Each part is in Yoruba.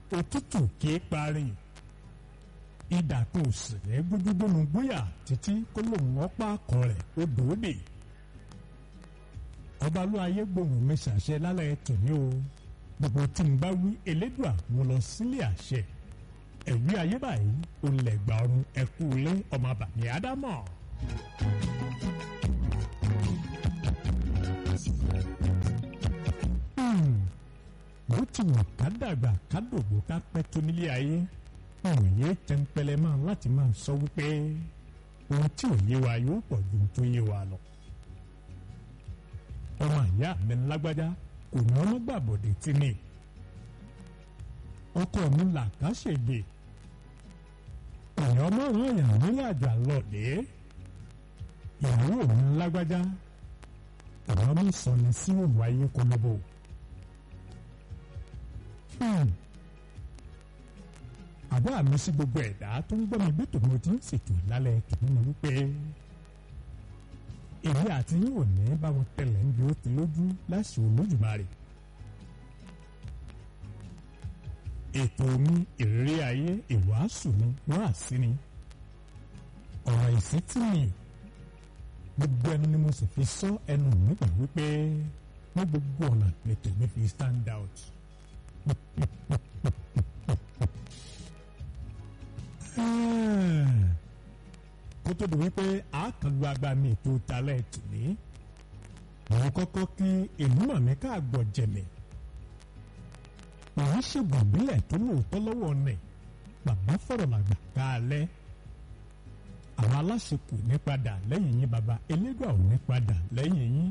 òtútù kì í parí ìdà tó sì ní gbójúgbónú gbóyà títí kó lòun ọpá akọ rẹ̀ ó dòódè ọba ló ayé gbòòrùn mi ṣàṣẹ lálẹ́ tòní o gbogbo tí n bá wí elédùà mo lọ sílé àṣẹ ẹ̀wí ayé báyìí olùlẹ̀gbà ọ̀run ẹ̀kú ilé ọmọ bàmí ádámọ̀. bó ti wù ká dàgbà ká dògbò ká pẹ́ tó nílé ayé òye tẹ́ńpẹ́lẹ́ máa láti máa sọ wípé ohun tí ò yé wa yóò pọ̀ ju ohun tó yé wa lọ. ọmọ ìyá mi lágbájá kò ní ọmọ gbàbọ̀dé tí ni ọkọ mi là ká ṣègbè èèyàn márùn èèyàn nílé àjọ àlọ́ọ̀dé ìyàwó mi lágbájá ọ̀rọ̀ mi sọ ni sí òwò ayé kólóbó. àbọ̀ àmì sí gbogbo ẹ̀dá tó ń gbọ́ mi bí tòun ti ń ṣètò lálẹ́ tòun ni wípé èmi àti yín ò ní báwọn tẹ̀lé ń bí ó ti lójú láṣẹ Olódùmarè. ètò mi ìrírí ayé ìwàásù mi wọ́n àsí ni ọ̀rọ̀ ìsítí mi gbogbo ẹnu ni mo sì fi sọ ẹnu mi gbà wípé ní gbogbo ọ̀nà lètò mi fi stand out. kó tó di wípé a kàn lu agbami ètò talẹ̀ tìní mo kọ́kọ́ kí ìlú mọ̀mí káàgbọ̀ jẹ̀mẹ̀ òun ṣègùn ìbílẹ̀ tó lóòótọ́ lọ́wọ́ nẹ̀ bàbá fọ̀rọ̀ làgbà káalẹ́ àwọn aláṣekù ní padà lẹ́yìn yín bàbá elégbà ò ní padà lẹ́yìn yín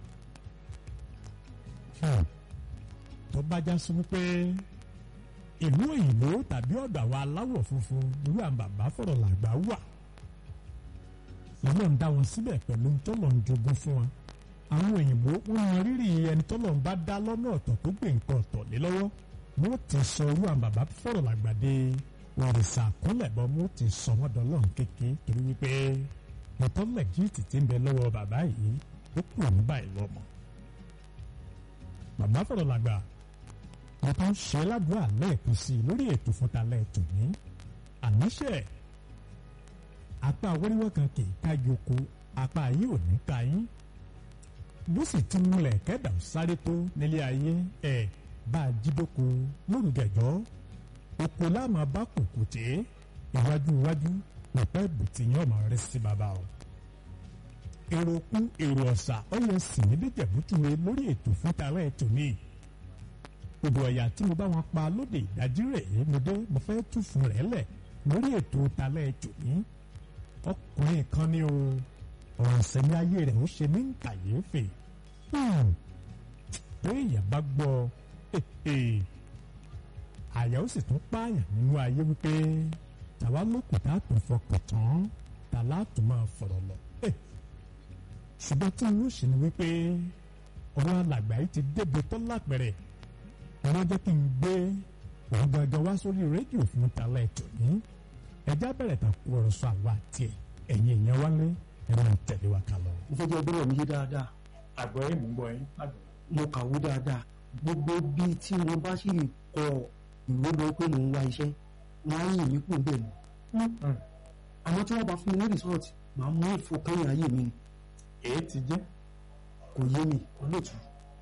tó bá já sí wípé ìlú òyìnbó tàbí ọ̀dọ̀ àwọn aláwọ̀ funfun irú àwọn bàbá fọ̀rọ̀ làgbà wà lọ́nà ń dá wọn síbẹ̀ pẹ̀lú tọ́lọ̀ ń jogún fún wọn àwọn òyìnbó wọn mọ rírì ẹni tọ́lọ̀ ń bá dá lọ́nà ọ̀tọ̀ tó gbé nǹkan ọ̀tọ̀ lé lọ́wọ́ wọ́n ti sọ irú àwọn bàbá fọ̀rọ̀ làgbàdé òrìṣà àkúnlẹ̀ bọ́ wọ́n ti sọ wọ́n dọ́lọ́run kéke torí wípé mọ̀tọ́lẹ̀ jíìtì ti ń bẹ lọ́wọ́ bàbá yìí ó kúrò ní báyìí lọ́mọ. bàbá fọ̀rọ̀ làgbà wọ́n tó ń ṣe ládùúgbà lẹ́ẹ̀kan sí i lórí ètò fúnta lẹ́ẹ̀tò ní àníṣe apá wẹ́rẹ́wẹ́ kan kì í kájú oko apá yìí ò ní ka yín bó sì ti múlẹ̀ kẹ́dà sáré tó nílé ayé ẹ̀ bá a jídóko lórúkẹjọ́ oko láàmú bá kùkùté iwájú iwájú pẹ̀pẹ́ bùtì yẹn ọmọ rẹ sí bàbá o. èrò kún èrò ọ̀sà ọ̀yẹ́ sì ní díjẹ̀bútúwe lórí ètò fúnta lẹ́ẹ̀tò ní gbogbo ẹ̀yà tí mo bá wọn pa lóde ìdájí rẹ̀ mo dé mo fẹ́ tú fún rẹ̀ lẹ̀ lórí ètò talẹ̀ ètò ní ọkùnrin kan ní o ọ̀rọ̀ ìsẹ̀mí ayé rẹ̀ ó ṣe ní kàyéfì pé èèyàn bá gbọ́ àyà ó sì tún pààyàn nínú ayé wípé tàwa lókùn tá a tún fọkàn tán tà látún máa fọ̀rọ̀ lọ ṣùgbọ́n tí inú ṣì ní wípé ọ̀rọ̀ alàgbà yìí ti débi tó lápẹ̀rẹ̀ wọ́n jẹ́ kí n gbé òun gangan wá sórí rédíò fún talẹ̀ ètò ní ẹjá bẹ̀rẹ̀ tán kú ọ̀rọ̀ sọ àwa àti ẹ̀yìn èèyàn wálé ẹ máa tẹ̀lé wa kà lọ. mo fẹ́ jẹ́ gbọ́dọ̀ mi yé dáadáa àgbọ̀ yìí mú gbọ́ yín. mo kàwé dáadáa gbogbo bíi tí mo bá sì kọ ìwé lọ pé mò ń wá iṣẹ́ wọn á yìn mí kú bẹ́ẹ̀ ni àmọ́ tí wọ́n bá fún mi ní resort màá mú ìfọkànyìn ayé mi ni èyí ti jẹ́ kò yé mi olóòtú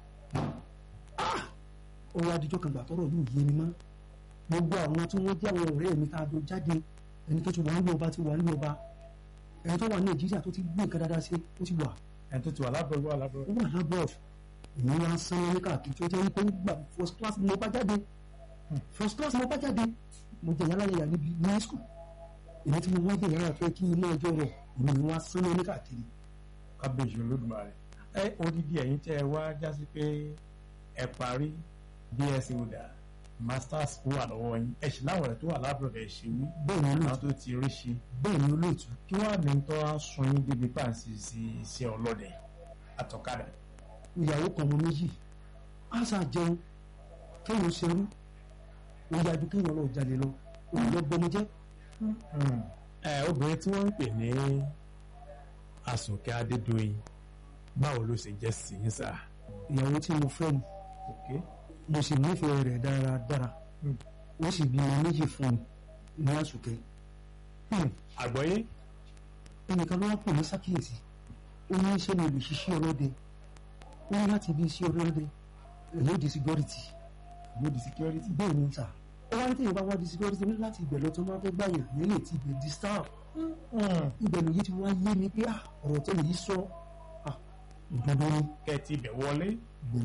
ó wá díjọ́ kan gbà tọ́rọ̀ yóò yé mi mọ́ gbogbo àwọn tí wọ́n jẹ́ àwọn ọ̀rẹ́ mi tá a jọ jáde ẹni tó ti wà nílùú ọba ti wà nílùú ọba ẹni tó wà ní nàìjíríà tó ti gbé nǹkan dáadáa sí ó ti wà ẹni tó ti wà lábọ̀ wà lábọ̀. ó wà lábọ̀ èmi wá sán ní káàkiri tó jẹ́ wípé nígbà first class ni mo bá jáde first class ni mo bá jáde mo jẹ yàrá yàrá níbi ní school èmi tí mo wá jẹ yàrá fẹ́ kí iná ọjọ́ rẹ̀ èmi ni wá sán ní káàkiri. kábíyèsí olódùmarè ẹ odidi ẹ̀yin tẹ́ ẹ wá jásí pé ẹ parí bsc ọdà masters wà lọ́wọ́ yín ẹ sì láwọn ẹ̀ tó wà lábọ̀ ẹ̀ ṣe wí bẹ́ẹ̀ ni àwọn olóòtú tó ti rí ṣe bẹ́ẹ̀ ni olóòtú kí wàá ní tó á sun yín débi pàǹsì sí iṣẹ́ ọlọ́dẹ àtọ̀kadà. ìyàwó kan ọmọ méjì àṣà jẹun kéèyàn ṣerú ó yájú kéèyàn lọ jalè lọ òun bọmọ jẹ ẹ obìnrin tí wọ́n ń pè ní Àsùnkẹ́ Adédoyin báwo ló ṣe jẹ́ sí yín sá. ìyàwó tí mo fẹ́ ni Okay. mo sì nífẹ̀ẹ́ rẹ̀ dáradára ó sì bímọ méjì fún mi ní àsùkẹ́ àgbọ́yé ẹnìkan ló wá pè ní sákìyèsí ó ní ṣé mo lè ṣiṣẹ́ ọlọ́dẹ ó ní láti bí iṣẹ́ ọlọ́dẹ èyí ò di security ló di security. bẹ́ẹ̀ ni sà ó wá ní tẹ̀yìn bá wá di security ní láti ibẹ̀ lọ tó máa fẹ́ gbàyàn yẹn lè ti ibẹ̀ di star ibẹ̀ lòye tí wọ́n á yé mi pé ah, ọ̀rọ̀ tẹ́lẹ̀ yìí sọ ah, òdodo ni kẹ́ ẹ ti bẹ̀ wọlé